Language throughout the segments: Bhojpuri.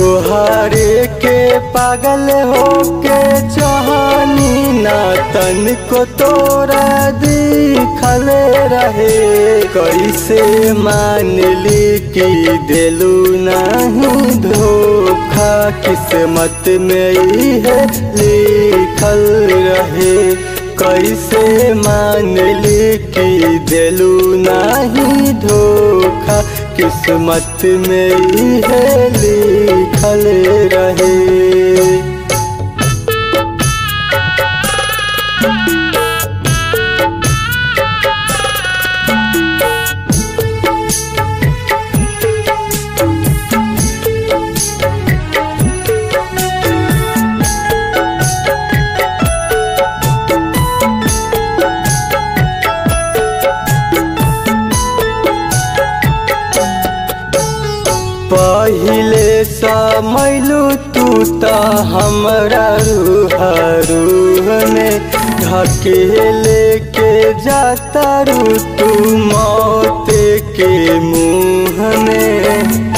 तोहरे के पागल होके चाहनी ना तन को तोरा दिखल रहे कैसे मान ली कि दिलू नहीं धोखा किस्मत में ही है लिखल रहे कैसे मान ली कि दिलू नहीं धोखा किस्मत में ही है लिखल रहे पहिले समैलू तू त हमरा रूह रूह में ढकेले के जाता रू तू मौत के मुँह में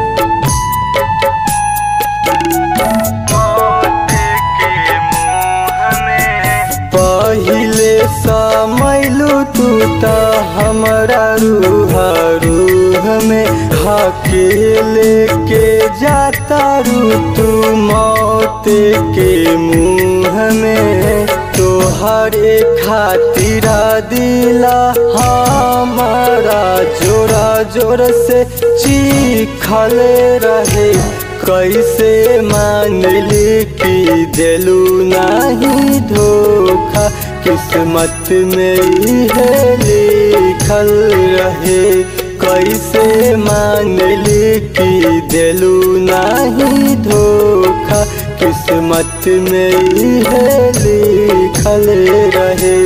पहिले समैलू तू त हमरा रूह रूह में हकेले के जाता रू तू मौत के मुँह में तोहरे खातिर दिला हमारा जोरा जोर से चीखल रहे कैसे मान ली कि दिलू नहीं धोखा किस्मत में ही है लिखल रहे कैसे मान ली कि दिलू नहीं धोखा किस्मत में ही है लिखल रहे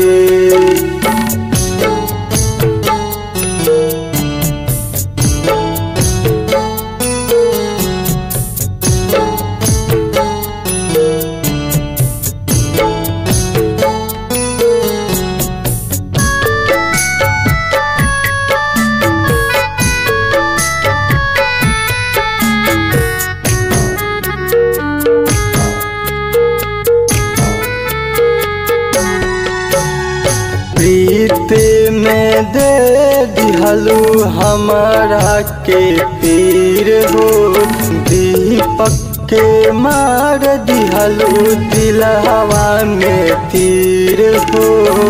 प्रीत में दे दिहलू हमारा के पीर हो दीपक के मार दिहलू दिल हवा में तीर हो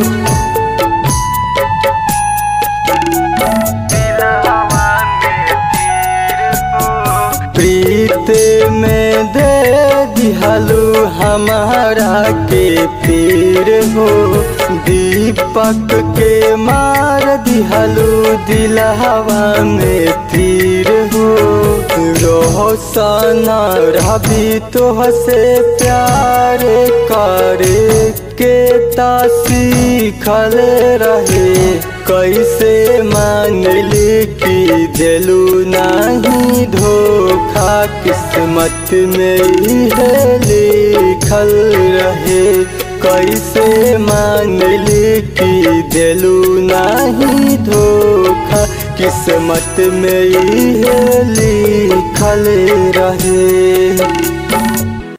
प्रीत में दे दिहलू हमारा के पीर हो दीपक के मार दिहलू दिल हवा में तीर हो रोहसाना रवि तो से प्यार करे के ता सीखल रहे कैसे मान ली कि दिलू नहीं धोखा किस्मत में ही है लिखल रहे कैसे मान ली कि दिलू नहीं धोखा किस्मत में ही है लिखल रहे